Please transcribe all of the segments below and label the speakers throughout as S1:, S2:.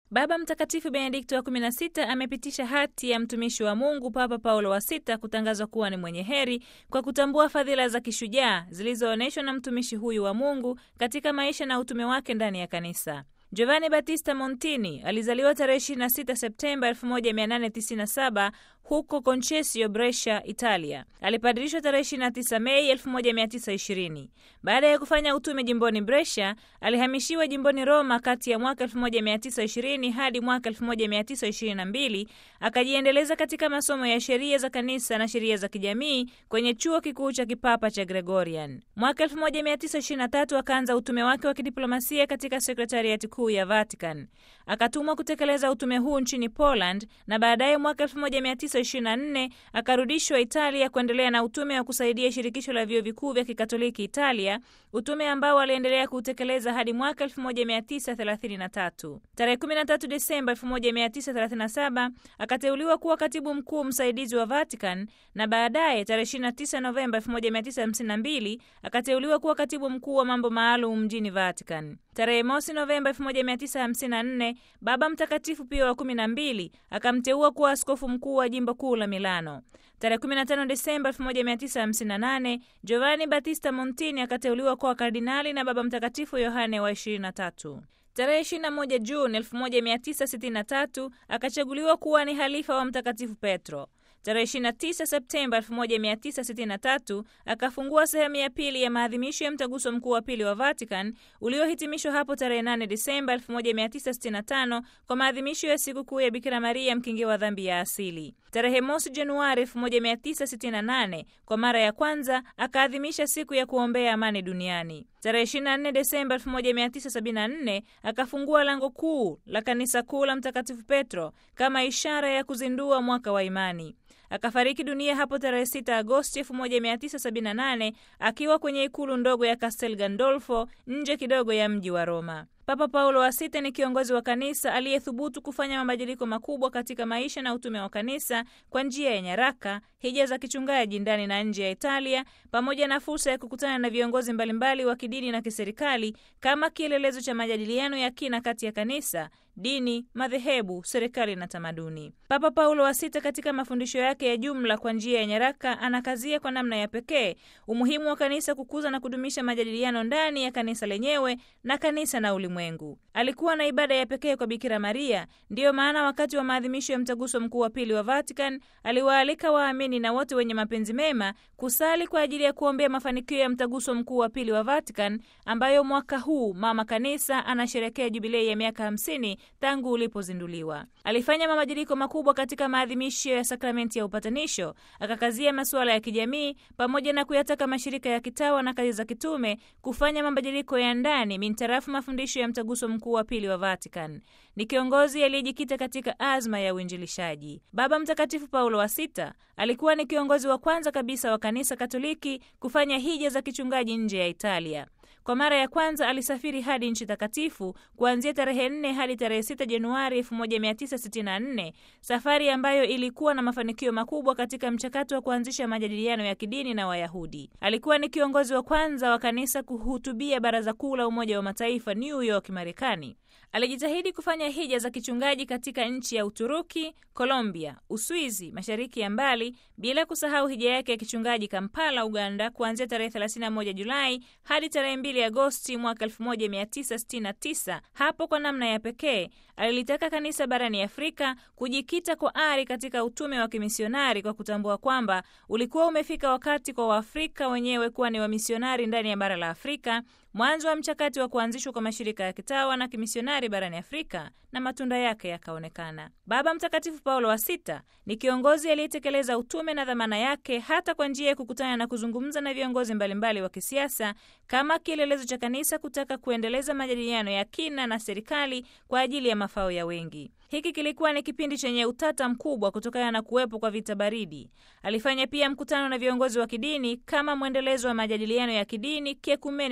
S1: Baba Mtakatifu Benedikto wa 16 amepitisha hati ya mtumishi wa Mungu Papa Paulo wa sita kutangazwa kuwa ni mwenye heri kwa kutambua fadhila za kishujaa zilizoonyeshwa na mtumishi huyu wa Mungu katika maisha na utume wake ndani ya kanisa. Giovanni Battista Montini alizaliwa tarehe 26 Septemba 1897 huko Concesio, Brescia, Italia. Alipadirishwa tarehe 29 Mei 1920. Baada ya kufanya utume jimboni Brescia, alihamishiwa jimboni Roma kati ya mwaka 1920 hadi mwaka 1922. Akajiendeleza katika masomo ya sheria za kanisa na sheria za kijamii kwenye chuo kikuu cha kipapa cha Gregorian. Mwaka 1923 akaanza utume wake wa kidiplomasia katika sekretariati kuu ya Vatican. Akatumwa kutekeleza utume huu nchini Poland na baadaye mwaka 1924 akarudishwa Italia kuendelea na utume wa kusaidia shirikisho la vyuo vikuu vya Kikatoliki Italia, utume ambao aliendelea kuutekeleza hadi mwaka 1933. Tarehe 13 Desemba 1937 akateuliwa kuwa katibu mkuu msaidizi wa Vatican na baadaye tarehe 29 Novemba 1952 akateuliwa kuwa katibu mkuu wa mambo maalum mjini Vatican. Tarehe mosi Novemba 1954 Baba Mtakatifu Pio wa 12 akamteua kuwa askofu mkuu wa jimbo kuu la Milano. Tarehe 15 Desemba 1958 Giovanni Battista Montini akateuliwa kuwa kardinali na Baba Mtakatifu Yohane wa 23. Tarehe 21 Juni 1963 akachaguliwa kuwa ni halifa wa Mtakatifu Petro. Tarehe 29 Septemba 1963 akafungua sehemu ya pili ya maadhimisho ya mtaguso mkuu wa pili wa Vatican uliohitimishwa hapo tarehe 8 Disemba 1965 kwa maadhimisho ya sikukuu ya Bikira Maria mkingi wa dhambi ya asili. Tarehe mosi Januari 1968 kwa mara ya kwanza akaadhimisha siku ya kuombea amani duniani. Tarehe 24 Desemba 1974 akafungua lango kuu la kanisa kuu la Mtakatifu Petro kama ishara ya kuzindua mwaka wa imani. Akafariki dunia hapo tarehe 6 Agosti 1978 akiwa kwenye ikulu ndogo ya Castel Gandolfo nje kidogo ya mji wa Roma. Papa Paulo wa sita ni kiongozi wa kanisa aliyethubutu kufanya mabadiliko makubwa katika maisha na utume wa kanisa kwa njia ya nyaraka, hija za kichungaji ndani na nje ya Italia, pamoja na fursa ya kukutana na viongozi mbalimbali wa kidini na kiserikali kama kielelezo cha majadiliano ya kina kati ya kanisa, dini, madhehebu, serikali na tamaduni. Papa Paulo wa sita katika mafundisho yake ya jumla kwa njia ya nyaraka anakazia kwa namna ya pekee umuhimu wa kanisa kukuza na kudumisha majadiliano ndani ya kanisa lenyewe na kanisa na ulimwengu. Alikuwa na ibada ya pekee kwa Bikira Maria. Ndiyo maana wakati wa maadhimisho ya mtaguso mkuu wa pili wa Vatican aliwaalika waamini na wote wenye mapenzi mema kusali kwa ajili ya kuombea mafanikio ya mtaguso mkuu wa pili wa Vatican, ambayo mwaka huu mama kanisa anasherekea jubilei ya miaka hamsini tangu ulipozinduliwa. Alifanya mabadiliko makubwa katika maadhimisho ya sakramenti ya upatanisho, akakazia masuala ya kijamii pamoja na kuyataka mashirika ya kitawa na kazi za kitume kufanya mabadiliko ya ndani mintarafu mafundisho ya mtaguso mkuu wa pili wa Vatican. Ni kiongozi aliyejikita katika azma ya uinjilishaji. Baba Mtakatifu Paulo wa sita alikuwa ni kiongozi wa kwanza kabisa wa kanisa Katoliki kufanya hija za kichungaji nje ya Italia. Kwa mara ya kwanza alisafiri hadi nchi takatifu kuanzia tarehe 4 hadi tarehe 6 Januari 1964, safari ambayo ilikuwa na mafanikio makubwa katika mchakato wa kuanzisha majadiliano ya kidini na Wayahudi. Alikuwa ni kiongozi wa kwanza wa kanisa kuhutubia Baraza Kuu la Umoja wa Mataifa New York, Marekani. Alijitahidi kufanya hija za kichungaji katika nchi ya Uturuki, Colombia, Uswizi, mashariki ya mbali, bila kusahau hija yake ya kichungaji Kampala, Uganda, kuanzia tarehe 31 Julai hadi tarehe 2 Agosti mwaka 1969. Hapo kwa namna ya pekee alilitaka kanisa barani Afrika kujikita kwa ari katika utume wa kimisionari kwa kutambua kwamba ulikuwa umefika wakati kwa Waafrika wenyewe kuwa ni wamisionari ndani ya bara la Afrika, mwanzo wa mchakato wa kuanzishwa kwa mashirika ya kitawa na kimisionari barani Afrika, na matunda yake yakaonekana. Baba Mtakatifu Paulo wa Sita ni kiongozi aliyetekeleza utume na dhamana yake hata kwa njia ya kukutana na kuzungumza na viongozi mbalimbali wa kisiasa kama kielelezo cha kanisa kutaka kuendeleza majadiliano ya kina na serikali kwa ajili ya mafao ya wengi. Hiki kilikuwa ni kipindi chenye utata mkubwa kutokana na kuwepo kwa vita baridi. Alifanya pia mkutano na viongozi wa kidini kama mwendelezo wa majadiliano ya kidini, kiekumene na kitamaduni.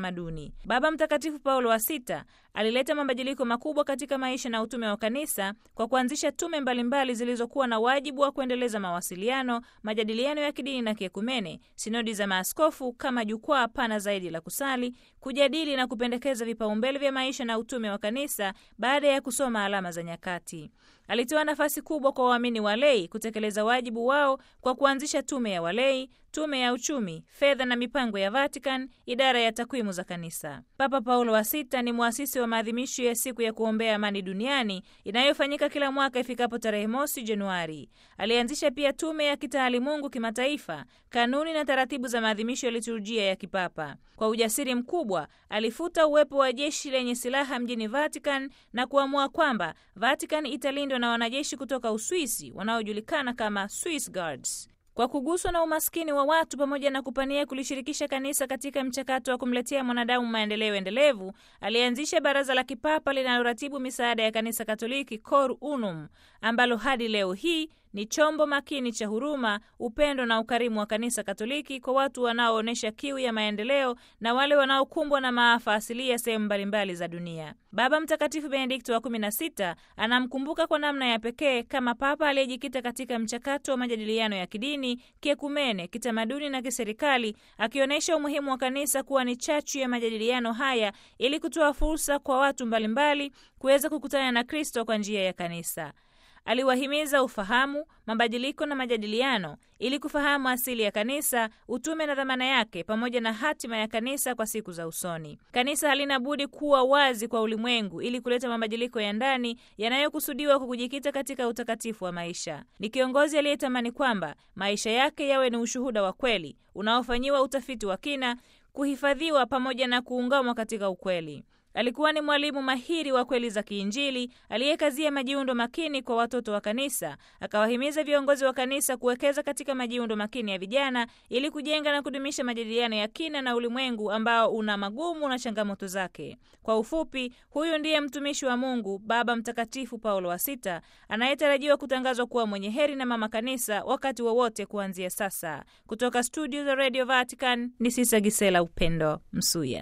S1: kitamaduni. Baba Mtakatifu Paulo wa Sita alileta mabadiliko makubwa katika maisha na utume wa kanisa kwa kuanzisha tume mbalimbali zilizokuwa na wajibu wa kuendeleza mawasiliano, majadiliano ya kidini na kiekumene, sinodi za maaskofu kama jukwaa pana zaidi la kusali, kujadili na kupendekeza vipaumbele vya maisha na utume wa kanisa baada ya kusoma alama za nyakati. Alitoa nafasi kubwa kwa waamini walei kutekeleza wajibu wao kwa kuanzisha tume ya walei, tume ya uchumi, fedha na mipango ya Vatican, idara ya takwimu za kanisa. Papa Paulo wa Sita ni mwasisi wa maadhimisho ya siku ya kuombea amani duniani inayofanyika kila mwaka ifikapo tarehe mosi Januari. Alianzisha pia tume ya kitaalimungu kimataifa, kanuni na taratibu za maadhimisho ya liturujia ya kipapa. Kwa ujasiri mkubwa alifuta uwepo wa jeshi lenye silaha mjini Vatican na kuamua kwamba Vatican italindwa na wanajeshi kutoka Uswisi wanaojulikana kama Swiss Guards. Kwa kuguswa na umaskini wa watu pamoja na kupania kulishirikisha kanisa katika mchakato wa kumletea mwanadamu maendeleo endelevu, alianzisha baraza la kipapa linaloratibu misaada ya kanisa Katoliki, Cor Unum, ambalo hadi leo hii ni chombo makini cha huruma, upendo na ukarimu wa kanisa Katoliki kwa watu wanaoonyesha kiu ya maendeleo na wale wanaokumbwa na maafa asilia sehemu mbalimbali za dunia. Baba Mtakatifu Benedikto wa 16 anamkumbuka kwa namna ya pekee kama papa aliyejikita katika mchakato wa majadiliano ya kidini, kiekumene, kitamaduni na kiserikali, akionyesha umuhimu wa kanisa kuwa ni chachu ya majadiliano haya ili kutoa fursa kwa watu mbalimbali kuweza kukutana na Kristo kwa njia ya kanisa. Aliwahimiza ufahamu, mabadiliko na majadiliano ili kufahamu asili ya kanisa, utume na dhamana yake, pamoja na hatima ya kanisa kwa siku za usoni. Kanisa halina budi kuwa wazi kwa ulimwengu ili kuleta mabadiliko ya ndani yanayokusudiwa kwa kujikita katika utakatifu wa maisha. Ni kiongozi aliyetamani kwamba maisha yake yawe ni ushuhuda wa kweli unaofanyiwa utafiti wa kina, kuhifadhiwa pamoja na kuungamwa katika ukweli. Alikuwa ni mwalimu mahiri wa kweli za kiinjili aliyekazia majiundo makini kwa watoto wa kanisa. Akawahimiza viongozi wa kanisa kuwekeza katika majiundo makini ya vijana ili kujenga na kudumisha majadiliano ya kina na ulimwengu ambao una magumu na changamoto zake. Kwa ufupi, huyu ndiye mtumishi wa Mungu Baba Mtakatifu Paulo wa Sita anayetarajiwa kutangazwa kuwa mwenye heri na mama kanisa wakati wowote wa kuanzia sasa. Kutoka studio za Radio Vatican ni Sisa Gisela Upendo Msuya.